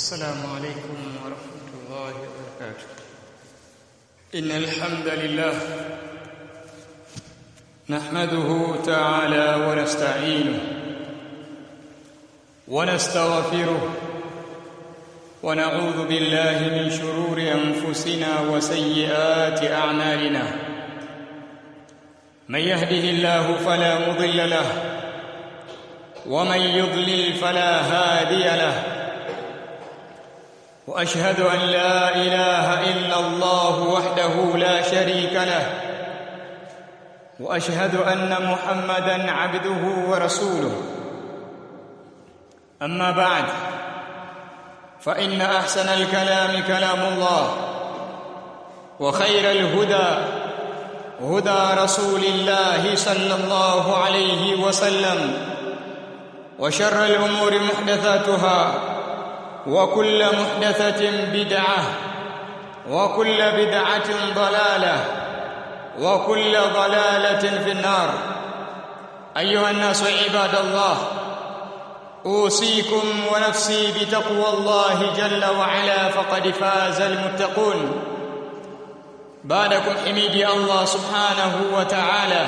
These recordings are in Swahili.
السلام عليكم ورحمة الله وبركاته إن الحمد لله نحمده تعالى ونستعينه ونستغفره ونعوذ بالله من شرور أنفسنا وسيئات أعمالنا من يهده الله فلا مضل له ومن يضلل فلا هادي له واشهد ان لا اله الا الله وحده لا شريك له واشهد ان محمدا عبده ورسوله اما بعد فان احسن الكلام كلام الله وخير الهدى هدى رسول الله صلى الله عليه وسلم وشر الامور محدثاتها وكل محدثة بدعة وكل بدعة ضلالة وكل ضلالة في النار أيها الناس عباد الله أوصيكم ونفسي بتقوى الله جل وعلا فقد فاز المتقون بعدكم حميدي الله سبحانه وتعالى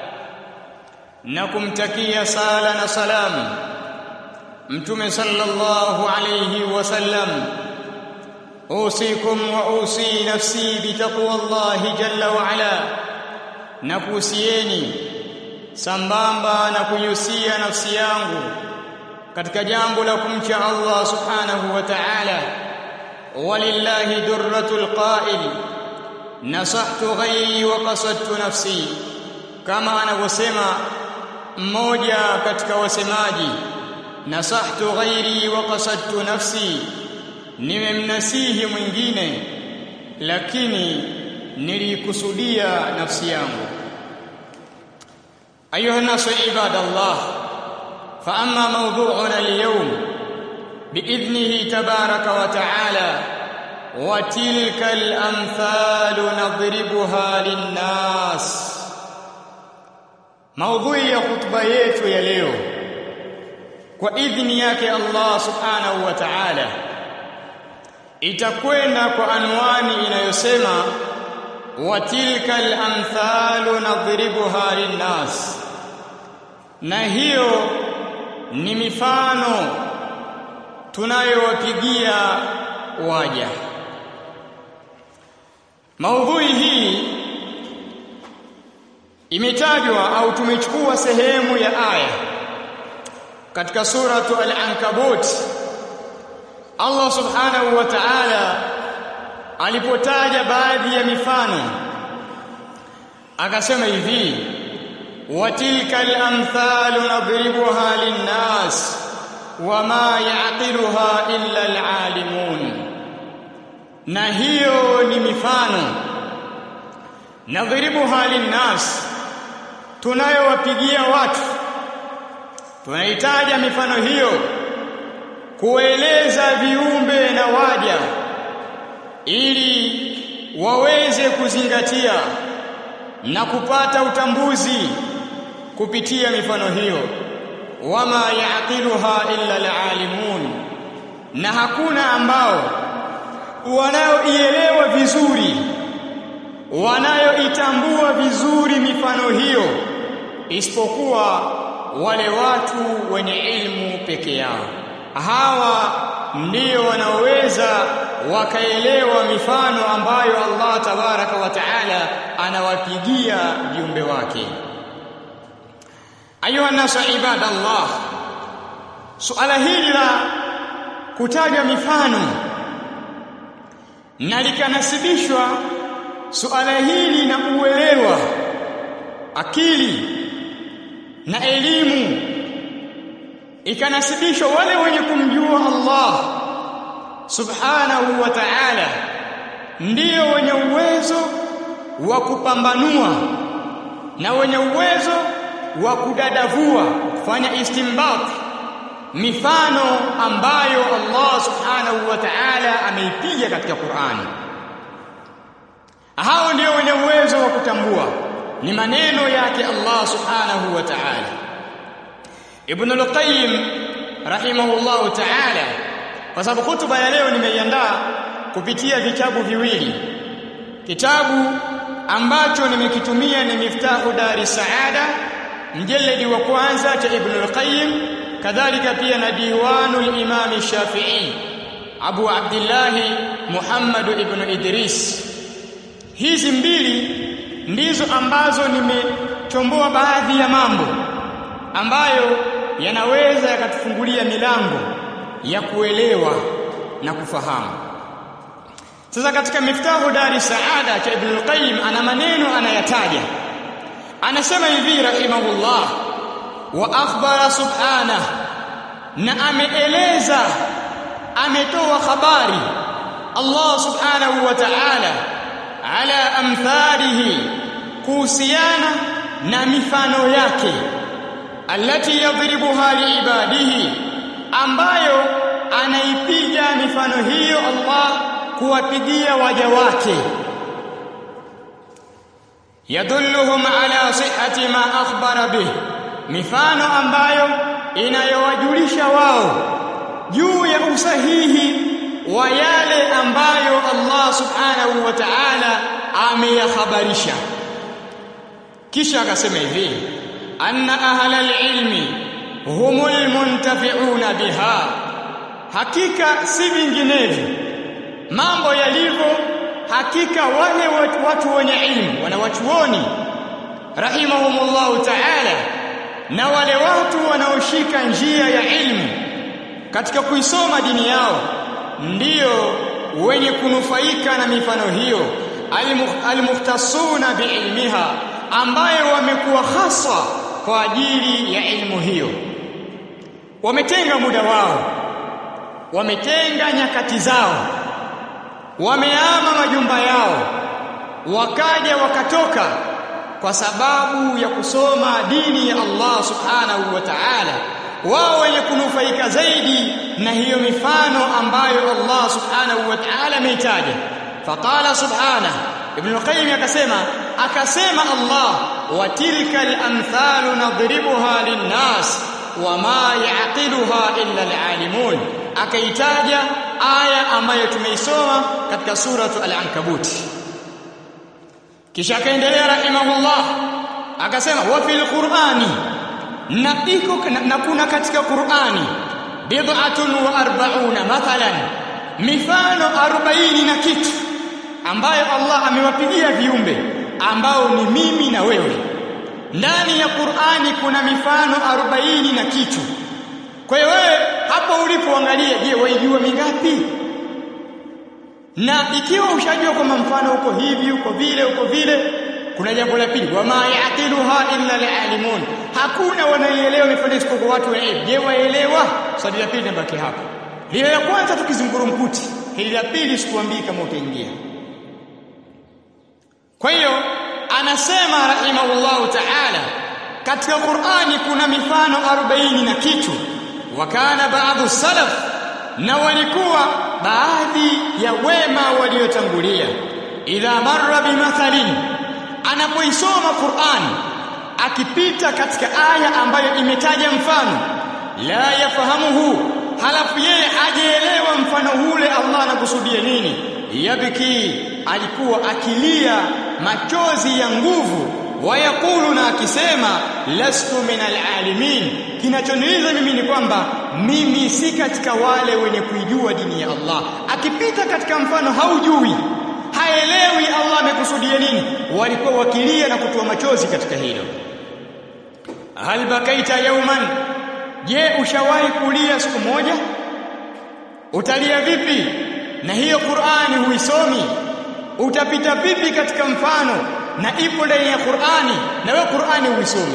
نكم تكيا سالنا سلام mtume sallallahu alayhi wasallam usikum wa usi nafsi bitaqwallahi jalla wa ala na kuhusieni sambamba na kunyusia nafsi yangu katika jambo la kumcha Allah subhanahu wa ta'ala walillahi durratul qa'il nasahtu ghayri wa qasadtu nafsi kama anavyosema mmoja katika wasemaji nasahtu ghairi wa qasadtu nafsi nimemnasihi mwingine lakini nilikusudia nafsi yangu ayuha nasu ibadallah fa amma mawdu'una al-yawm biidhnihi tabaraka wa ta'ala wa tilka al-amthal nadribuha lin-nas maudhui ya khutba yetu ya leo kwa idhini yake Allah subhanahu wa ta'ala itakwenda kwa anwani inayosema wa tilka al-amthalu nadribuha linnas na hiyo ni mifano tunayowapigia waja maudhui hii imetajwa au tumechukua sehemu ya aya katika suratu al-ankabut Allah subhanahu wa ta'ala alipotaja baadhi ya mifano akasema hivi watilka al-amthalu nadribuha lin-nas wama ya'qiluha illa al-alimun na hiyo ni mifano nadribuha lin-nas tunayowapigia watu tunahitaja mifano hiyo kueleza viumbe na waja ili waweze kuzingatia na kupata utambuzi kupitia mifano hiyo wama yaqiluha illa alalimun na hakuna ambao wanaoielewa vizuri wanayoitambua vizuri mifano hiyo isipokuwa wale watu wenye ilmu peke yao hawa ndio wanaoweza wakaelewa mifano ambayo Allah tabaraka wa taala anawapigia viumbe wake ayuha nasu ibadallah suala hili la kutaja mifano na likanasibishwa suala hili na uelewa akili na elimu ikanasibishwa wale wenye kumjua Allah subhanahu wa ta'ala ndio wenye uwezo wa kupambanua na wenye uwezo wa kudadavua kufanya istinbat mifano ambayo Allah subhanahu wa ta'ala ameipiga katika Qur'ani hao ndio wenye uwezo wa kutambua ni maneno yake Allah subhanahu wa ta'ala Ibn al-Qayyim rahimahullahu ta'ala kwa sababu hutuba ya leo nimeiandaa kupitia vitabu viwili kitabu ambacho nimekitumia ni Miftahu Dari Saada mjeledi wa kwanza cha Ibn al-Qayyim kadhalika pia na Diwanul Imam Shafi'i Abu Abdullah Muhammad ibn Idris hizi mbili ndizo ambazo nimechomboa baadhi ya mambo ambayo yanaweza yakatufungulia milango ya kuelewa na kufahamu sasa katika Miftahu Dari Saada cha Ibn al-Qayyim ana maneno anayataja anasema hivi rahimahullah wa akhbara subhanahu na ameeleza ametoa habari Allah subhanahu wa ta'ala ala amthalihi kuhusiana na mifano yake allati yadribuha liibadihi ambayo anaipiga mifano hiyo Allah kuwapigia waja wake yadulluhum ala sihhati ma akhbara bih mifano ambayo inayowajulisha wao juu ya usahihi wa yale ambayo Allah subhanahu wa ta'ala ameyahabarisha kisha akasema hivi anna ahla alilmi humul muntafi'una biha hakika si vinginevyo mambo yalivyo hakika wale watu, watu wenye ilmu wanawachuoni rahimahumullahu ta'ala na wale watu wanaoshika njia ya ilmu katika kuisoma dini yao ndiyo wenye kunufaika na mifano hiyo almukhtasuna biilmiha ambayo wamekuwa haswa kwa ajili ya ilmu hiyo wametenga muda wao wametenga nyakati zao wameama majumba yao wakaja wakatoka kwa sababu ya kusoma dini ya Allah subhanahu wa ta'ala wao wenye kunufaika zaidi na hiyo mifano ambayo Allah subhanahu wa ta'ala ameitaja faqala subhanahu ibn qayyim akasema akasema Allah wa tilka al-amthalu nadribuha lin-nas wama yaqiluha illa al-alimun akaitaja aya ambayo tumeisoma katika suratu al-ankabut kisha akaendelea rahimahullah akasema wa fil qur'ani na iko na kuna katika Qur'ani bid'atun wa arba'una mathalan mifano 40 na kitu ambayo Allah amewapigia viumbe ambao ni mimi na wewe ndani ya Qur'ani kuna mifano 40 na kitu kwa hiyo wewe hapo ulipoangalia je waijua mingapi na ikiwa ushajua kwamba mfano uko hivi uko vile uko vile kuna jambo la pili wama yaqiluha illa alalimun hakuna wanaielewa mifano isipokuwa watu wenye je waelewa swali la pili nabaki hapo lile la kwanza tukizungurumkuti hili la pili sikuambii kama utaingia kwa hiyo anasema rahimahullahu ta'ala katika Qur'ani kuna mifano 40 na kitu wakana baadhi salaf na walikuwa baadhi ya wema waliotangulia idha marra bimathalin anapoisoma Qur'an akipita katika aya ambayo imetaja mfano la yafahamuhu halafu yeye hajaelewa mfano ule Allah anakusudia nini yabki alikuwa akilia machozi ya nguvu wayakulu na akisema lastu min alalimin kinachoniuliza mimi ni kwamba mimi si katika wale wenye kuijua dini ya Allah akipita katika mfano haujui haelewi Allah amekusudia nini walikuwa wakilia na kutoa machozi katika hilo hal bakaita yauman je ushawahi kulia siku moja utalia vipi na hiyo Qur'ani huisomi utapita vipi katika mfano na ipo ndani ya Qur'ani na wewe Qur'ani huisomi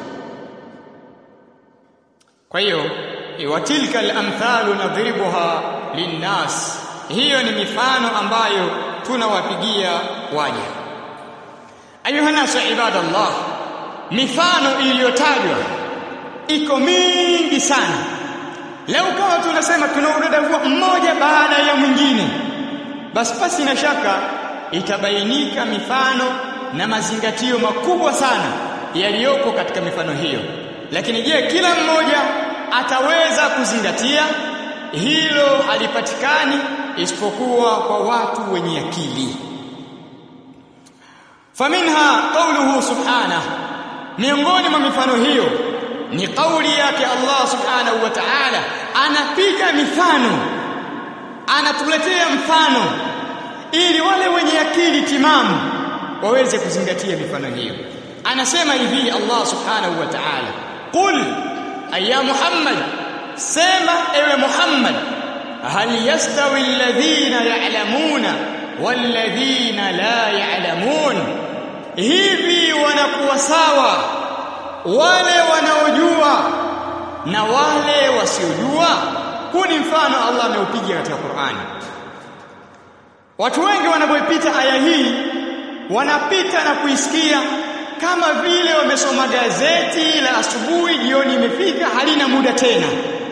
kwa hiyo watilka al-amthalu nadribuha linnas hiyo ni mifano ambayo tunawapigia waja ayuha nasu ibadallah mifano iliyotajwa iko mingi sana leo kama tunasema tunaudadavua mmoja baada ya mwingine basi pasi na shaka itabainika mifano na mazingatio makubwa sana yaliyoko katika mifano hiyo lakini je kila mmoja ataweza kuzingatia hilo halipatikani isipokuwa kwa watu wenye akili faminha qawluhu subhanahu miongoni mwa mifano hiyo ni kauli yake Allah subhanahu wa ta'ala anapiga mifano anatuletea mfano ili wale wenye akili timamu waweze kuzingatia mifano hiyo anasema hivi Allah subhanahu wa ta'ala qul ayya muhammad sema ewe muhammad hal yastawi alladhina ya'lamuna walladhina la ya'lamun hivi wanakuwa sawa wale wanaojua na wale wasiojua huu ni mfano Allah ameupiga katika Qur'ani watu wengi wanapoipita aya hii wanapita na kuisikia kama vile wamesoma gazeti la asubuhi jioni imefika halina muda tena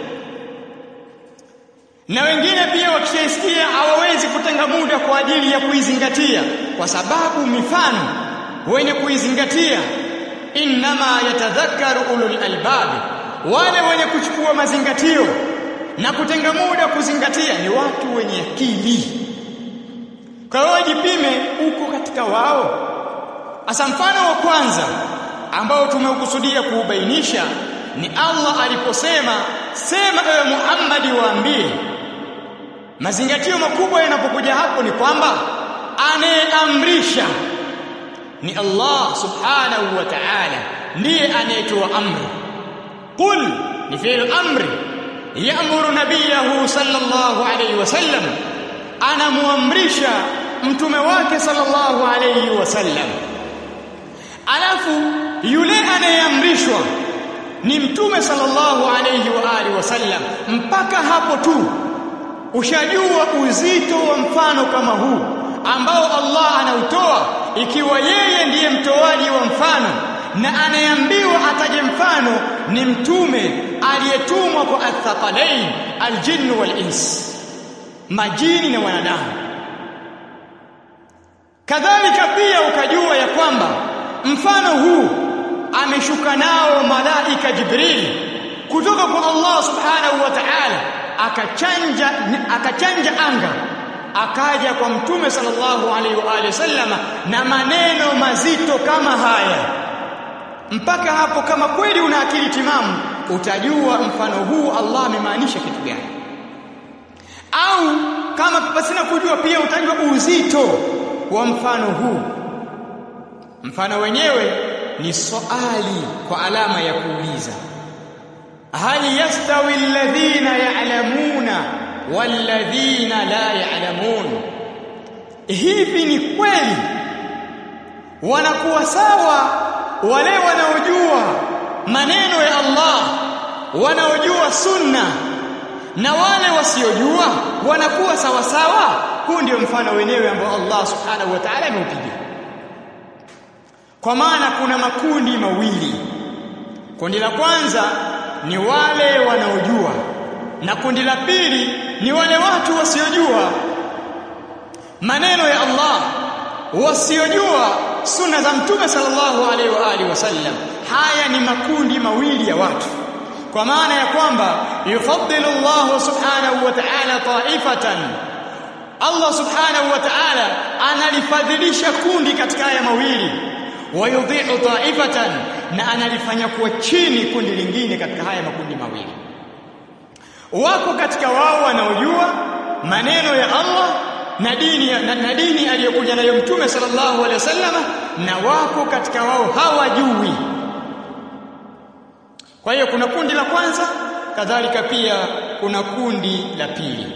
na wengine pia wakishaisikia hawawezi kutenga muda kwa ajili ya kuizingatia kwa sababu mifano wenye kuizingatia innama yatadhakkaru ulul albab wale wenye kuchukua mazingatio na kutenga muda kuzingatia ni watu wenye akili kwa hiyo jipime uko katika wao asa mfano wa kwanza ambao tumeukusudia kuubainisha ni Allah aliposema sema ewe Muhammad waambie mazingatio makubwa yanapokuja hapo ni kwamba anayeamrisha ni Allah subhanahu wa ta'ala ndiye anayetoa amri qul ni fi'l amri ya'muru nabiyahu sallallahu alayhi wasallam anamuamrisha mtume wake sallallahu alayhi wasallam alafu yule anayeamrishwa ni mtume sallallahu alayhi wa alihi wasallam mpaka hapo tu ushajua uzito wa mfano kama huu ambao Allah anautoa ikiwa yeye ndiye mtoaji wa mfano na anayeambiwa ataje mfano ni mtume aliyetumwa kwa athqalain aljinn wal ins majini na wanadamu kadhalika pia ukajua ya kwamba mfano huu ameshuka nao malaika jibril kutoka kwa Allah subhanahu wa ta'ala akachanja akachanja anga akaja kwa mtume sallallahu alaihi wa alihi wasallama na maneno mazito kama haya mpaka hapo kama kweli una akili timamu utajua mfano huu Allah amemaanisha kitu gani au kama pasina kujua pia utajua uzito wa mfano huu mfano wenyewe ni swali kwa alama ya kuuliza hal yastawi alladhina ya'lamuna walladhina la ya'lamun hivi ni kweli wanakuwa sawa wale wanaojua maneno ya Allah wanaojua sunna na wale wasiojua wanakuwa sawa sawa huu ndio mfano wenyewe ambao Allah subhanahu wa ta'ala ameupiga kwa maana kuna makundi mawili kundi la kwanza ni wale wanaojua na kundi la pili ni wale watu wasiojua maneno ya Allah wasiojua sunna za mtume sallallahu alaihi wa alihi wasallam haya ni makundi mawili ya watu kwa maana ya kwamba yufaddilu Allah subhanahu wa ta'ala ta'ifatan Allah subhanahu wa ta'ala analifadhilisha kundi katika haya mawili wayudhi'u ta'ifatan na analifanya kuwa chini kundi lingine katika haya makundi mawili wako katika wao wanaojua maneno ya Allah na dini na, na dini aliyokuja nayo mtume sallallahu alaihi wasallam na wako katika wao hawajui kwa hiyo kuna kundi la kwanza kadhalika pia kuna kundi la pili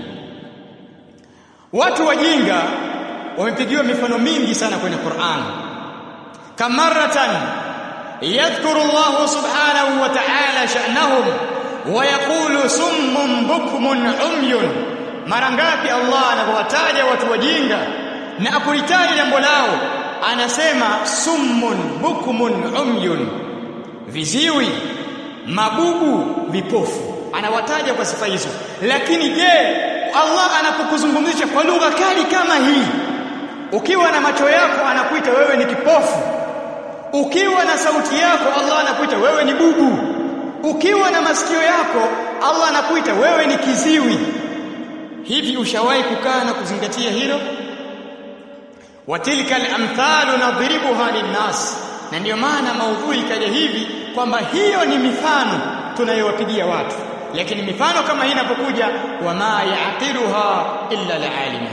watu wajinga wamepigiwa mifano mingi sana kwenye Qur'an kamaratan yadhkuru Allah subhanahu wa ta'ala sha'nahum wa yaqulu summun bukmun umyun mara ngapi Allah anapowataja watu wajinga na akulitaja jambo lao anasema summun bukmun umyun viziwi mabubu vipofu anawataja kwa sifa hizo lakini je Allah anapokuzungumzisha kwa lugha kali kama hii ukiwa na macho yako anakuita wewe ni kipofu ukiwa na sauti yako Allah anakuita wewe ni bubu ukiwa na masikio yako Allah anakuita wewe ni kiziwi hivi ushawahi kukaa na kuzingatia hilo watilka al-amthalu nadhribuha linnas na ndio maana maudhui ikaja hivi kwamba hiyo ni mifano tunayowapigia watu lakini mifano kama hii inapokuja wama yaqiluha illa al-alimun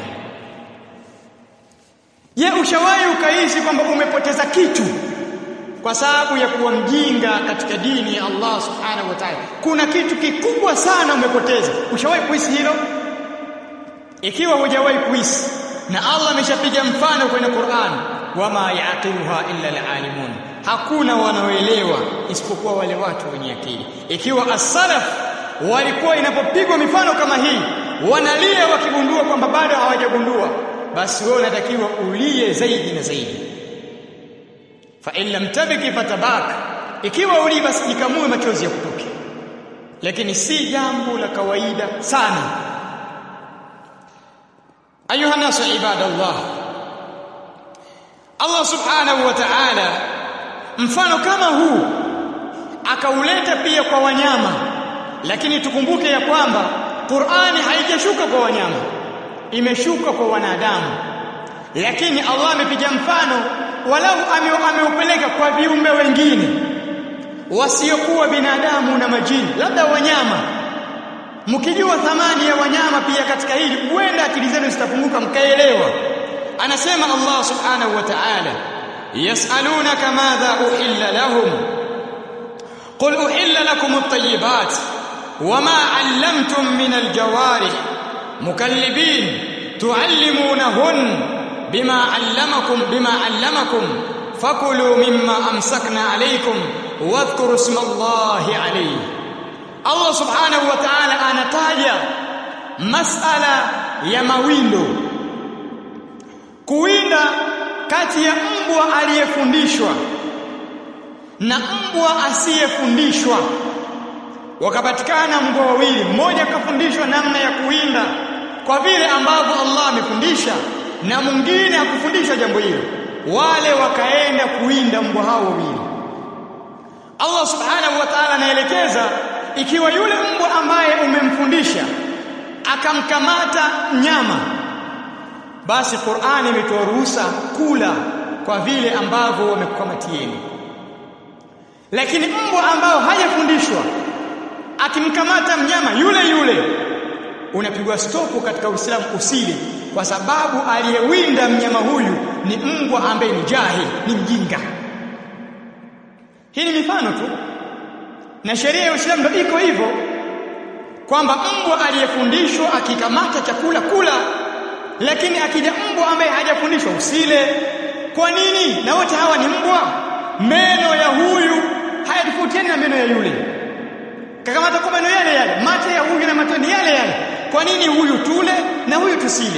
je ushawahi ukahisi kwamba umepoteza kitu kwa sababu ya kuwa mjinga katika dini ya Allah subhanahu wa ta'ala kuna kitu kikubwa sana umepoteza ushawahi kuhisi hilo ikiwa hujawahi kuhisi na Allah ameshapiga mfano kwenye Qur'an wama yaqiluha illa alalimun hakuna wanaoelewa isipokuwa wale watu wenye akili ikiwa as-salaf walikuwa inapopigwa mifano kama hii wanalia wakigundua kwamba bado hawajagundua basi wewe unatakiwa ulie zaidi na zaidi fa in lam tabki fatabak ikiwa uli basi jikamue machozi ya kutoke lakini si jambo la kawaida sana ayuha nasu ibadallah Allah subhanahu wa ta'ala mfano kama huu akauleta pia kwa wanyama lakini tukumbuke ya kwamba Qur'ani haijashuka kwa wanyama imeshuka kwa wanadamu lakini Allah amepiga mfano walau ameupeleka kwa viumbe wengine wasiokuwa binadamu na majini labda wanyama mkijua thamani ya wanyama pia katika hili huenda akili zenu zitafunguka mkaelewa anasema Allah subhanahu wa ta'ala yas'alunaka madha uhilla lahum qul uhilla lakum at-tayyibat wama 'allamtum min al-jawarih mukallibin tu'allimunahun bima 'allamakum bima 'allamakum fakulu mimma amsakna 'alaykum wadhkuru isma Allahi 'alayhi Allah subhanahu wa ta'ala anataja masala ya mawindo kuwinda kati ya mbwa aliyefundishwa na mbwa asiyefundishwa wakapatikana mbwa wawili mmoja akafundishwa namna ya kuwinda kwa vile ambavyo Allah amefundisha na mwingine hakufundishwa jambo hilo wale wakaenda kuwinda mbwa hao wawili Allah subhanahu wa ta'ala anaelekeza ikiwa yule mbwa ambaye umemfundisha akamkamata mnyama basi Qur'ani imetoa ruhusa kula kwa vile ambavyo wamekukamatieni lakini mbwa ambao hajafundishwa akimkamata mnyama yule yule unapigwa stopu katika Uislamu usili kwa sababu aliyewinda mnyama huyu ni mbwa ambaye ni jahil ni mjinga hii ni mifano tu na sheria ya Uislamu ndio iko hivyo kwamba mbwa aliyefundishwa akikamata chakula kula lakini akija mbwa ambaye hajafundishwa usile kwa nini na wote hawa ni mbwa meno ya huyu hayatofautiani na meno ya yule kakamata kwa meno yale yale mate ya huyu na matoni yale yale kwa nini huyu tule na huyu tusile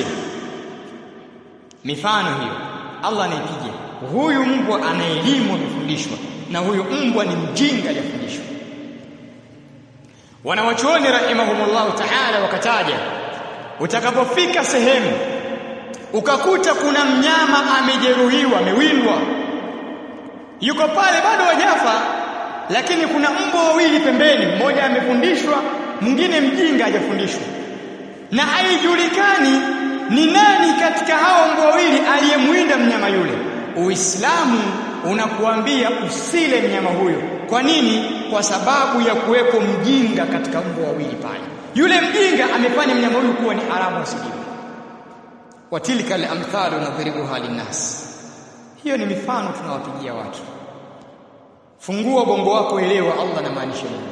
mifano hiyo Allah anaipiga huyu mbwa ana elimu amefundishwa na huyu mbwa ni mjinga aliyefundishwa wanawachuoni rahimahumullahu ta'ala wakataja utakapofika sehemu ukakuta kuna mnyama amejeruhiwa amewindwa yuko pale bado hajafa lakini kuna mbwa wawili pembeni mmoja amefundishwa mwingine mjinga hajafundishwa na haijulikani ni nani katika hao mbwa wawili aliyemwinda mnyama yule uislamu unakuambia usile mnyama huyo kwa nini kwa sababu ya kuwepo mjinga katika mbwa wawili pale yule mjinga amefanya mnyama huyu kuwa ni haramu asiliwe watilka al-amthalu nadhribuha linnas hiyo ni mifano tunawapigia watu fungua bongo wako elewa Allah anamaanisha nini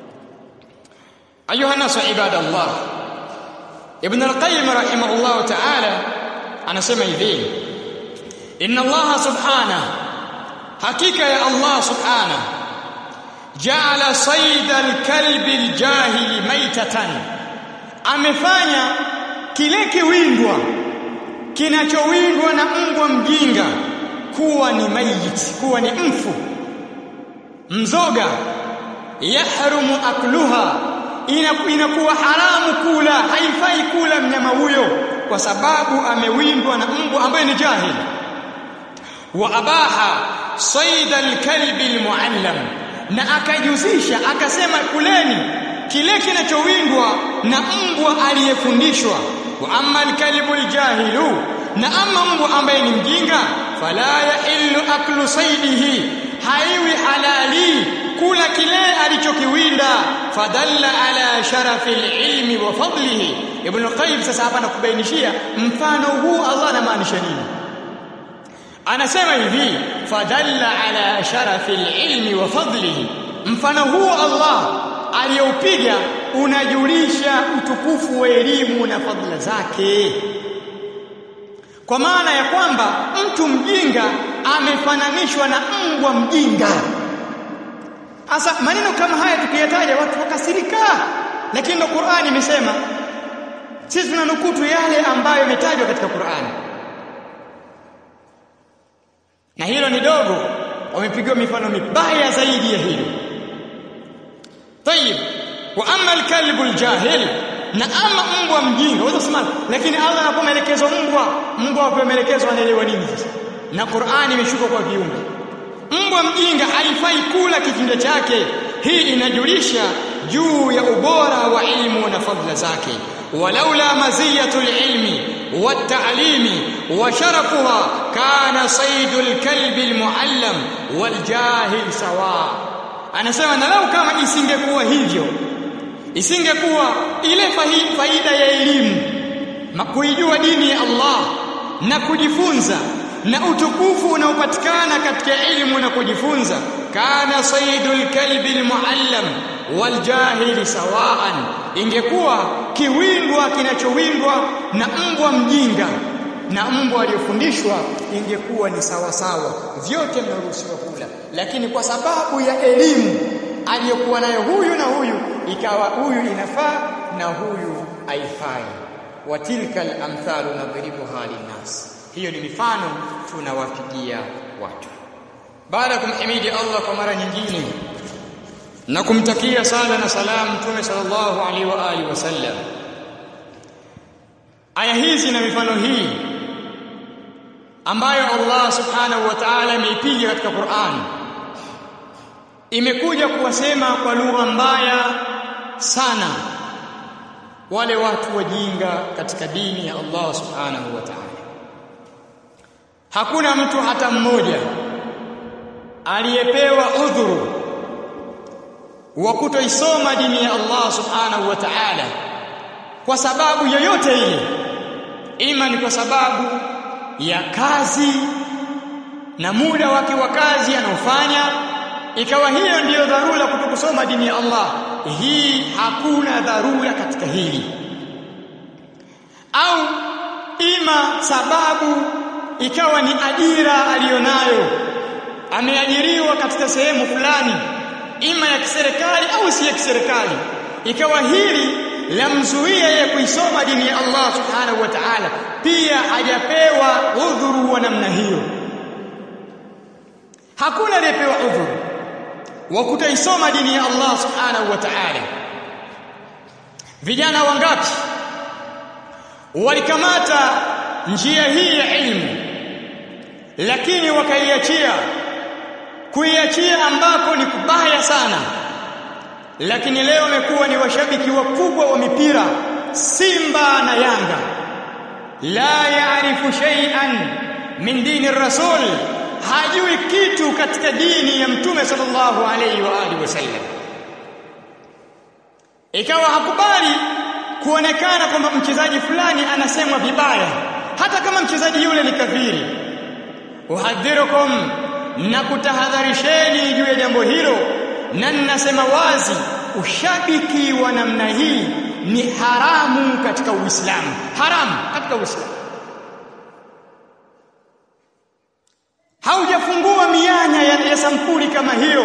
ayuha nasu ibadallah ibn al-qayyim rahimahullah ta'ala anasema hivi inna Allah subhanahu hakika ya Allah subhanahu ja'ala sayda al-kalbi al-jahili maitatan amefanya kile kiwindwa kinachowindwa na mbwa mjinga kuwa ni mayit kuwa ni mfu mzoga yahrumu akluha inakuwa haramu kula haifai kula mnyama huyo kwa sababu amewindwa na mbwa ambaye ni jahil wa abaha saida alkalbi almuallam na akajuzisha akasema kuleni kile kinachowindwa na mbwa aliyefundishwa wa amma alkalbu aljahilu na ama mbwa ambaye ni mjinga fala yahillu aklu saidihi haiwi halali kula kile alichokiwinda fadalla ala sharafi ilmi wa fadlihi ibn qayyim sasa hapa nakubainishia mfano huu Allah anamaanisha nini anasema hivi fadalla ala sharafi ilmi wa fadlihi mfano huu Allah aliyoupiga unajulisha utukufu wa elimu na fadhila zake kwa maana ya kwamba mtu mjinga amefananishwa na mbwa mjinga Asa maneno kama haya tukiyataja watu wakasirika lakini ndo Qur'ani imesema sisi tunanukutu yale ambayo yametajwa katika Qur'ani na hilo ni dogo wamepigiwa mifano mibaya zaidi ya hilo Tayib wa amma alkalbu aljahil na ama mbwa mjinga waweza kusema lakini Allah anakuwa maelekezo mbwa mbwa apewe maelekezo anaelewa nini sasa na Qur'ani imeshuka kwa viumbe mbwa mjinga haifai kula kichinja chake hii inajulisha juu ya ubora wa ilmu na fadhila zake walaula maziyatul ilmi والتعليم وشرفها كان صيد الكلب المعلم والجاهل سواء anasema na lau kama isingekuwa hivyo isingekuwa ile faida ya elimu kuijua dini ya Allah na kujifunza na utukufu unaopatikana katika elimu na kujifunza kana saidul kalbi almuallam waljahili sawaan ingekuwa kiwindwa kinachowindwa na mbwa mjinga na mbwa aliyofundishwa ingekuwa ni sawa sawa vyote mnaruhusiwa kula lakini kwa sababu ya elimu aliyokuwa nayo huyu na huyu ikawa huyu inafaa na huyu haifai watilka al-amthalu nadribuha linnas hiyo ni mifano tunawapigia watu baada ya kumhimidi Allah kwa mara nyingine na kumtakia sala na salamu Mtume sallallahu alaihi wa alihi wasallam aya hizi na mifano hii ambayo Allah subhanahu wa ta'ala ameipiga katika Qur'an imekuja kuwasema kwa lugha mbaya sana wale watu wajinga katika dini ya Allah subhanahu wa ta'ala hakuna mtu hata mmoja aliyepewa udhuru wa kutoisoma dini ya Allah subhanahu wa ta'ala kwa sababu yoyote ile ima ni kwa sababu ya kazi na muda wake wa kazi anaofanya ikawa hiyo ndiyo dharura kutokusoma dini ya Allah hii hakuna dharura katika hili au ima sababu ikawa ni ajira aliyonayo ameajiriwa katika sehemu fulani ima ya kiserikali au si ya kiserikali ikawa hili lamzuia yeye kuisoma dini ya Allah subhanahu wa ta'ala pia hajapewa udhuru wa namna hiyo hakuna aliyepewa udhuru wa kutoisoma dini ya Allah subhanahu wa ta'ala vijana wangapi walikamata njia hii ya ilmu lakini wakaiachia kuiachia ambako ni kubaya sana lakini leo wamekuwa ni washabiki wakubwa wa mipira Simba na Yanga la yaarifu shay'an min dini rasul hajui kitu katika dini ya mtume sallallahu alayhi wa alihi wasallam ikawa hakubali kuonekana kwamba mchezaji fulani anasemwa vibaya hata kama mchezaji yule ni kafiri uhadhirukum na kutahadharisheni juu ya jambo hilo na ninasema wazi ushabiki wa namna hii ni haramu katika Uislamu haramu katika Uislamu haujafungua mianya ya, ya sampuli kama hiyo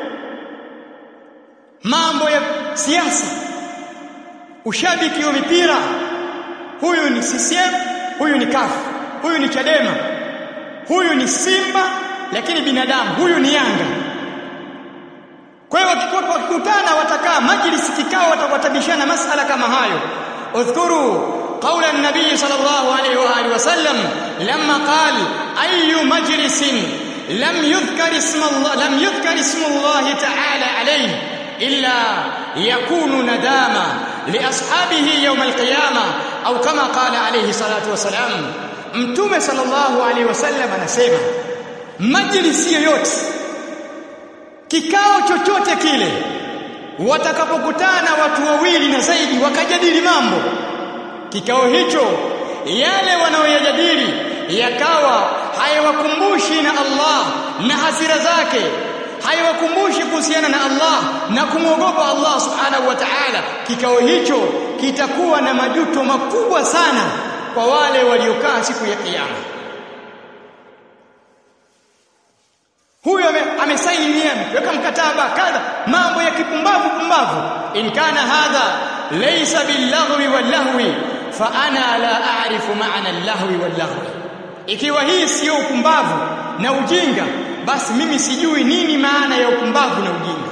mambo ya siasa ushabiki wa mipira huyu ni CCM huyu ni CUF huyu ni Chadema huyu ni Simba lakini binadamu huyu ni Yanga kwa hiyo wakikutana watakaa majlisi kikao watawatabishana masala kama hayo udhkuru قول النبي صلى الله عليه واله وسلم لما قال اي مجلس لم يذكر اسم الله لم يذكر اسم الله تعالى عليه illa yakunu nadama liashabihi yawm alqiyama au kama qala alayhi salatu wasalam mtume sallallahu alayhi wasallam anasema majlisi yoyote kikao chochote kile watakapokutana watu wawili na zaidi wakajadili mambo kikao hicho yale wanaoyajadili yakawa hayawakumbushi na Allah na hasira zake haiwakumbushi kuhusiana na Allah na kumwogopa Allah subhanahu wa ta'ala kikao hicho kitakuwa na majuto makubwa sana kwa wale waliokaa siku ya kiyama huyo amesainia weka mkataba kadha mambo ya kipumbavu pumbavu in kana hadha laysa billahwi wallahwi fa ana la a'rifu ma'na allahwi wallahwi ikiwa hii sio upumbavu na ujinga basi mimi sijui nini maana ya upumbavu na ujinga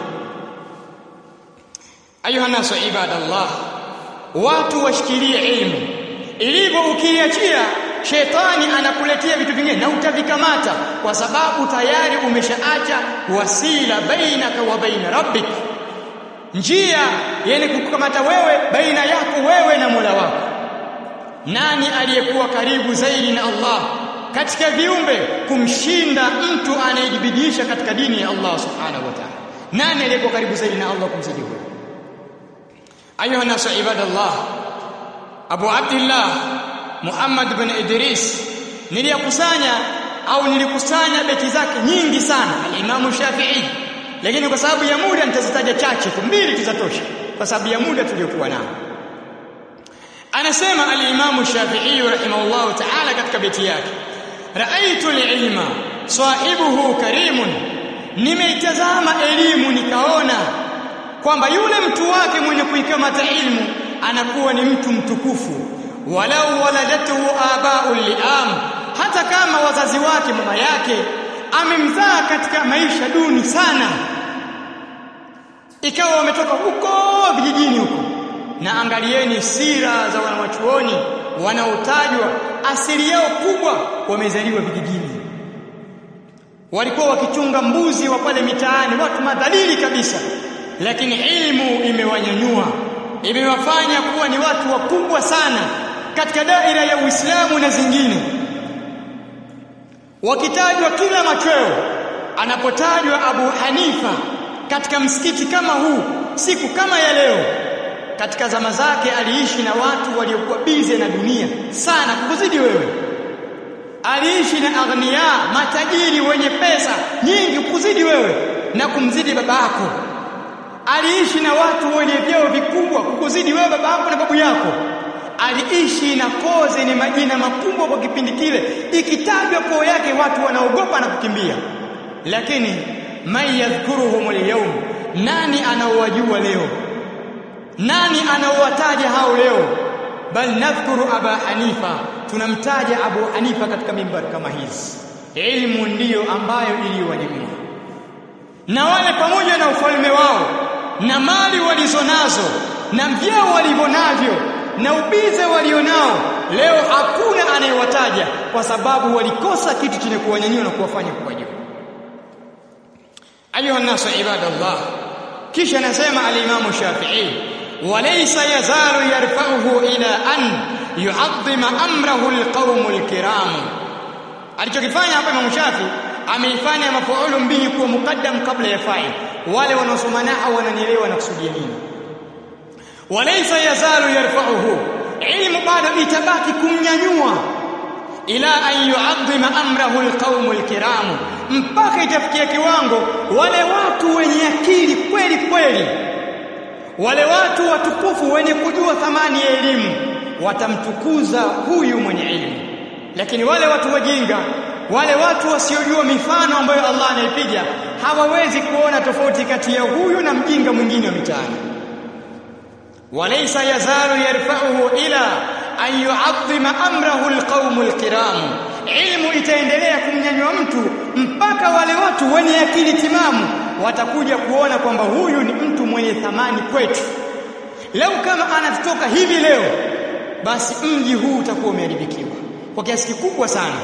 ayuha nasu ibadallah watu washikilie ilmu ilivyo ukiachia shetani anakuletea vitu vingine na utavikamata kwa sababu tayari umeshaacha wasila bainaka wa baina rabbik njia yenye kukamata wewe baina yako wewe na Mola wako nani aliyekuwa karibu zaidi na Allah katika viumbe kumshinda mtu anayejibidisha katika dini ya Allah subhanahu wa ta'ala nani aliyekuwa karibu zaidi na Allah kumzidi huyo ayuha nasu ibadallah Abu Abdullah Muhammad bin Idris niliyakusanya au nilikusanya beti zake nyingi sana al-Imam Shafi'i lakini kwa sababu ya muda nitazitaja chache tu mbili tuzatosha kwa sababu ya muda tuliokuwa nao anasema al-Imam Shafi'i rahimahullah ta'ala katika beti yake ra'aytu al-ilma sahibuhu karimun nimeitazama elimu nikaona kwamba yule mtu wake mwenye kuikamata ilmu anakuwa ni mtu mtukufu walau waladatuhu aba'ul li'am hata kama wazazi wake mama yake amemzaa katika maisha duni sana ikawa wametoka huko vijijini huko na angalieni sira za wanawachuoni wanaotajwa asili yao kubwa wamezaliwa vijijini walikuwa wakichunga mbuzi wa pale mitaani watu madhalili kabisa lakini ilmu imewanyanyua imewafanya kuwa ni watu wakubwa sana katika daira ya Uislamu na zingine wakitajwa kila machweo anapotajwa Abu Hanifa katika msikiti kama huu siku kama ya leo katika zama zake aliishi na watu waliokuwa bize na dunia sana kukuzidi wewe aliishi na aghnia matajiri wenye pesa nyingi kukuzidi wewe na kumzidi baba yako aliishi na watu wenye vyeo vikubwa kukuzidi wewe baba yako na babu yako aliishi na koo zenye majina makubwa kwa kipindi kile ikitajwa koo yake watu wanaogopa na kukimbia lakini man yadhkuruhum alyawm nani anaowajua leo nani anaowataja hao leo bal nadhkuru aba hanifa tunamtaja abu hanifa katika mimbar kama hizi ilmu ndiyo ambayo iliyowanyanyua na wale pamoja na ufalme wao na mali walizonazo na vyao walivyonavyo na ubize walionao leo hakuna anayewataja kwa sababu walikosa kitu chenye kuwanyanyua na kuwafanya kuwa juu ayuha nasu ibadallah kisha nasema al-Imam Shafi'i walaysa yazalu yarfa'uhu ila an yu'azzima amrahu al-qawm al-kiram alichokifanya hapa Imam Shafi'i ameifanya mafuulu bihi kuwa muqaddam kabla ya fa'il wale wanaosoma nahwu wananielewa na kusudia nini walaysa yazalu yarfa'uhu ilmu bado itabaki kumnyanyua ila an yu'azzima amrahu alqawm alkiram mpaka itafikia kiwango wale watu wenye akili kweli kweli wale watu watukufu wenye kujua thamani ya elimu watamtukuza huyu mwenye elimu lakini wale watu wajinga wale watu wasiojua mifano ambayo Allah anaipiga hawawezi kuona tofauti kati ya huyu na mjinga mwingine wa mitaani walaysa yazalu yarfa'uhu ila an yu'azzima amrahu alqawm alkiram ilmu itaendelea kumnyanyua mtu mpaka wale watu wenye akili timamu watakuja kuona kwamba huyu ni mtu mwenye thamani kwetu leo kama anatoka hivi leo basi mji huu utakuwa umeharibikiwa kwa kiasi kikubwa sana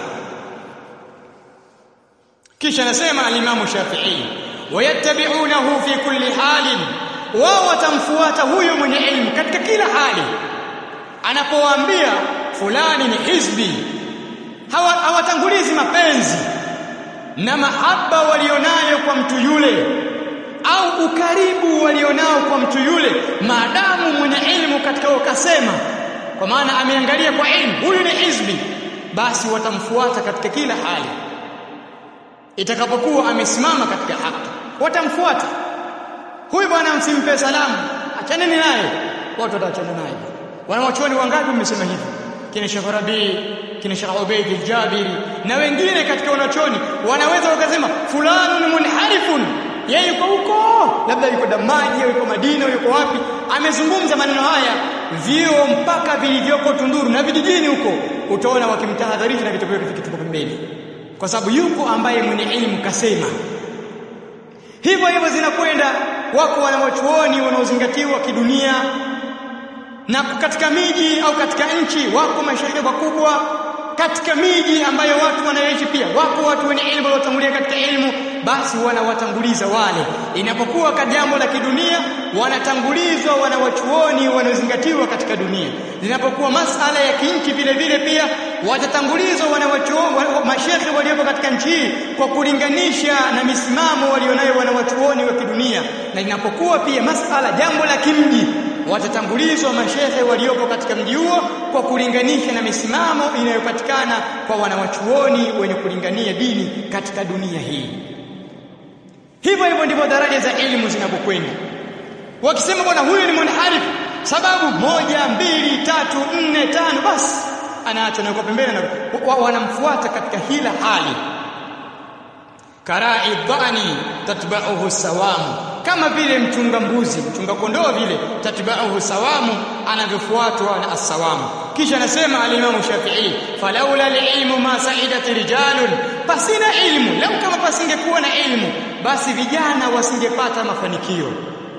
kisha nasema al-Imam Shafi'i wayattabi'unahu fi kulli halin wao watamfuata huyo mwenye ilmu katika kila hali anapowaambia fulani ni hizbi hawatangulizi mapenzi na mahaba walionayo kwa mtu yule au ukaribu walionao kwa mtu yule maadamu mwenye ilmu katika ukasema kwa maana ameangalia kwa ilmu huyu ni hizbi basi watamfuata katika kila hali itakapokuwa amesimama katika haki watamfuata huyu bwana msimpe salamu achaneni naye watu wataachana naye wanawachuoni wangapi mmesema hivi kina Sheikh Rabi kina Sheikh Ubayd al-Jabiri na wengine katika wanachuoni wanaweza wakasema fulani ni munharifun yeye yuko huko labda yuko Damaji au yuko Madina yuko wapi amezungumza maneno haya vio mpaka vilivyoko Tunduru na vijijini huko utaona wakimtahadharisha na vitabu vyake vikitupa pembeni kwa sababu yuko ambaye mwenye elimu kasema hivyo hivyo zinakwenda wako wanawachuoni wanaozingatiwa kidunia na katika miji au katika nchi wako mashaikh wakubwa katika miji ambayo watu wanaishi pia wako watu wenye elimu waliotangulia katika elimu basi wanawatanguliza wale inapokuwa kwa jambo la kidunia wanatangulizwa wanawachuoni wanaozingatiwa katika dunia linapokuwa masala ya kinchi vile vile pia watatangulizwa wanawachuoni mashekhe waliopo katika nchi hii kwa kulinganisha na misimamo walionayo wanawachuoni wa kidunia na inapokuwa pia masala jambo la kimji watatangulizwa mashehe waliopo katika mji huo kwa kulinganisha na misimamo inayopatikana kwa wanawachuoni wenye kulingania dini katika dunia hii hivyo hivyo ndivyo daraja za elimu zinapokwenda wakisema bwana huyu ni munharif sababu moja mbili tatu nne tano basi anaacha na kwa pembeni na wanamfuata katika hila hali karai dhani tatba'uhu sawamu kama vile mchunga mbuzi mchunga kondoo vile tatba'uhu sawamu anavyofuatwa na asawamu kisha anasema alimamu Shafi'i falaula ilmu ma sa'idat rijalun pasina ilmu lau kama pasingekuwa na ilmu basi vijana wasingepata mafanikio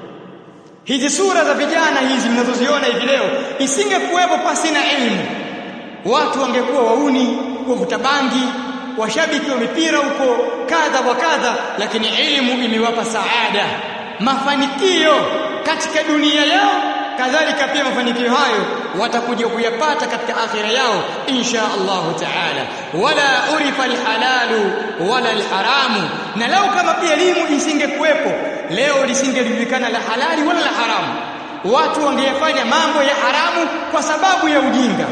hizi sura za vijana hizi mnazoziona hivi leo isingekuwepo pasina ilmu watu wangekuwa wauni wavuta bangi washabiki wa mipira huko kadha wa kadha lakini elimu imewapa saada mafanikio katika dunia yao kadhalika pia mafanikio hayo watakuja kuyapata katika akhira yao insha Allah taala wala urifa alhalalu wala alharamu na lau kama pia elimu isingekuwepo leo lisingejulikana la halali wala la haramu watu wangeyafanya mambo ya haramu kwa sababu ya ujinga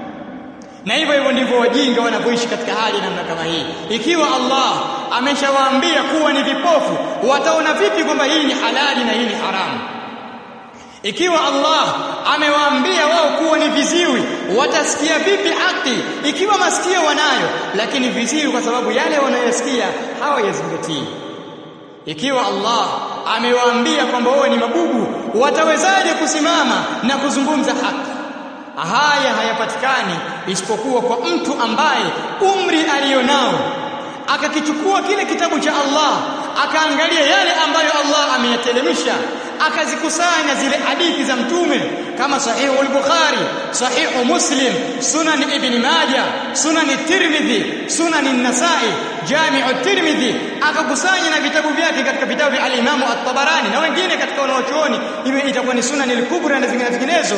na hivyo hivyo ndivyo wajinga wanavyoishi katika hali namna kama hii ikiwa Allah ameshawaambia kuwa ni vipofu wataona vipi kwamba hii ni halali na hii ni haramu ikiwa Allah amewaambia wao kuwa ni viziwi watasikia vipi haki ikiwa masikio wanayo lakini viziwi kwa sababu yale wanayosikia hawayazingatii ikiwa Allah amewaambia kwamba wao ni mabubu watawezaje kusimama na kuzungumza haki haya hayapatikani isipokuwa kwa mtu ambaye umri alionao akakichukua kile kitabu cha Allah akaangalia yale ambayo Allah ameyatelemisha akazikusanya zile hadithi za mtume kama sahihu al-Bukhari sahihu Muslim sunan ibn Majah sunan Tirmidhi sunan an-Nasa'i jami'u Tirmidhi akakusanya na vitabu vyake katika vitabu vya al-Imam at-Tabarani na wengine katika wanaochuoni itakuwa ni sunan al-Kubra na zingine zinginezo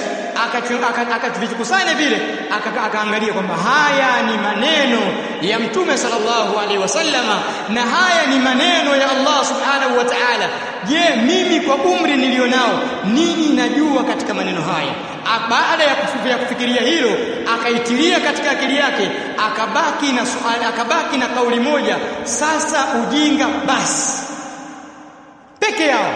akavikusanya vile akaangalia kwamba haya ni maneno ya mtume sallallahu alaihi wasallama na haya ni maneno ya Allah subhanahu wa ta'ala je mimi kwa umri nilionao nini najua katika maneno haya baada ya kufikiria, kufikiria hilo akaitilia katika akili yake akabaki na swali akabaki na kauli moja sasa ujinga basi peke yao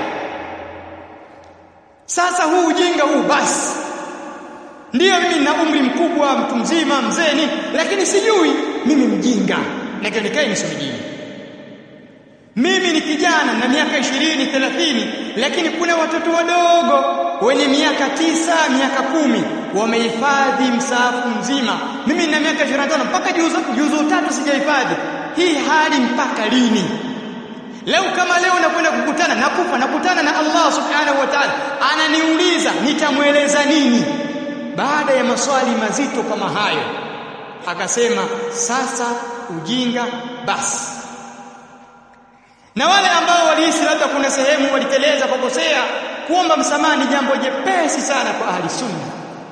sasa huu ujinga huu basi ndiyo mimi nina umri mkubwa mtu mzima mzeni lakini sijui mimi mjinga lakini nikae nisome dini mimi ni kijana na miaka 20 30 lakini kuna watoto wadogo wenye miaka tisa miaka kumi wamehifadhi msaafu mzima mimi nina miaka 25 mpaka juzu juzu tatu sijahifadhi hii hali mpaka lini leo kama leo nakwenda kukutana nakufa nakutana na Allah subhanahu wa ta'ala ananiuliza nitamweleza nini baada ya maswali mazito kama hayo akasema sasa ujinga basi na wale ambao walihisi labda kuna sehemu waliteleza kwa kosea kuomba msamaha ni jambo jepesi sana kwa ahli sunna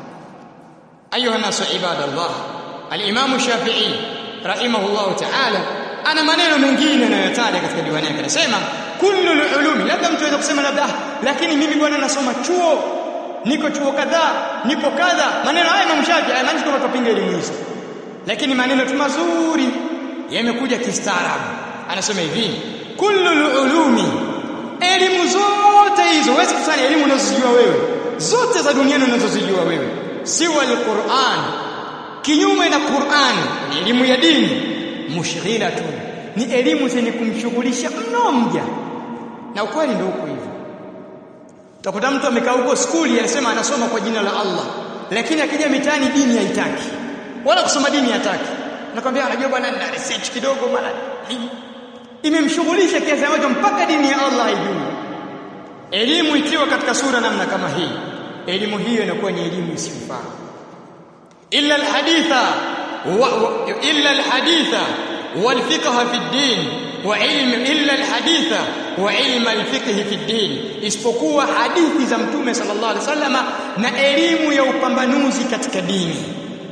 ayuha nasu ibadallah al-imam shafi'i rahimahullah ta'ala ana maneno mengine anayotaja katika diwani yake anasema kullu ulumi labda mtu anaweza kusema labda lakini mimi bwana nasoma chuo niko chuo kadhaa nipo kadha maneno haya Imam Shafi'i haimaanishi kwamba tupinga elimu hizo lakini maneno tu mazuri yamekuja kistaarabu anasema hivi kullu ulumi elimu zote hizo huwezi kusanya elimu unazozijua wewe zote za duniani unazozijua wewe siwa alquran kinyume na Qur'an ni elimu ya dini mushghilatun ni elimu zenye kumshughulisha mno mja na ukweli ndio uko hivyo utakuta mtu amekaa huko skuli anasema anasoma kwa jina la Allah lakini akija mitaani dini haitaki wala kusoma dini hataki nakwambia unajua bwana na research kidogo mara imemshughulisha kiasi ambacho mpaka dini ya Allah haijui elimu ikiwa katika sura namna kama hii elimu hiyo inakuwa ni elimu isiyofaa illa alhaditha illa alhaditha والفقه في الدين وعلم الا الحديث وعلم الفقه في الدين isipokuwa hadithi za mtume sallallahu alaihi wasallama na elimu ya upambanuzi katika dini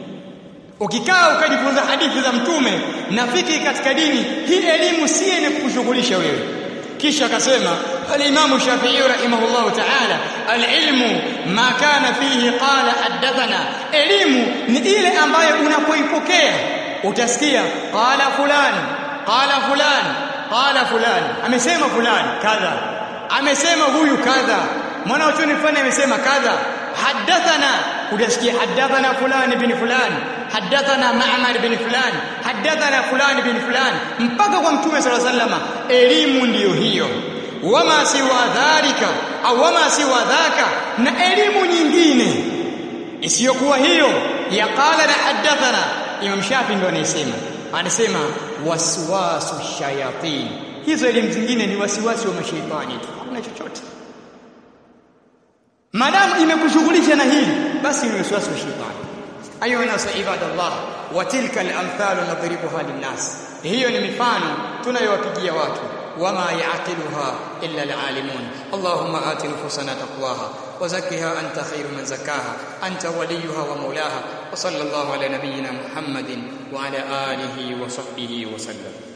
ukikaa ukajifunza hadithi za mtume na fiki katika dini hii elimu si yenye kukushughulisha wewe kisha akasema al-Imam Shafi'i rahimahullah ta'ala al-ilmu ma kana fihi qala hadathana elimu ni ile ambayo unapoipokea utasikia qala fulani qala fulani qala fulani amesema fulani kadha amesema huyu kadha mwana uchoni fulani amesema kadha hadathana utasikia hadathana fulani bin fulani hadathana ma'mar bin fulani hadathana fulani bin fulani mpaka kwa mtume sallallahu alaihi wasallam elimu ndiyo hiyo wama siwa dhalika au wama siwa dhaka na elimu nyingine isiyokuwa hiyo ya qala na hadathana Imam Shafi ndo anasema anasema waswasu shayatin hizo elimu zingine ni wasiwasi wa mashaitani tu hakuna chochote madamu imekushughulisha na hili basi ni wasiwasi wa shaitani ayuha nas ibadallah wa tilka al-amthal nadribuha lin-nas hiyo ni mifano tunayowapigia watu wama ya'qiluha illa al-alimun allahumma ati nufusana taqwaha وزكها أنت خير من زكاها أنت وليها ومولاها وصلى الله على نبينا محمد وعلى آله وصحبه وسلم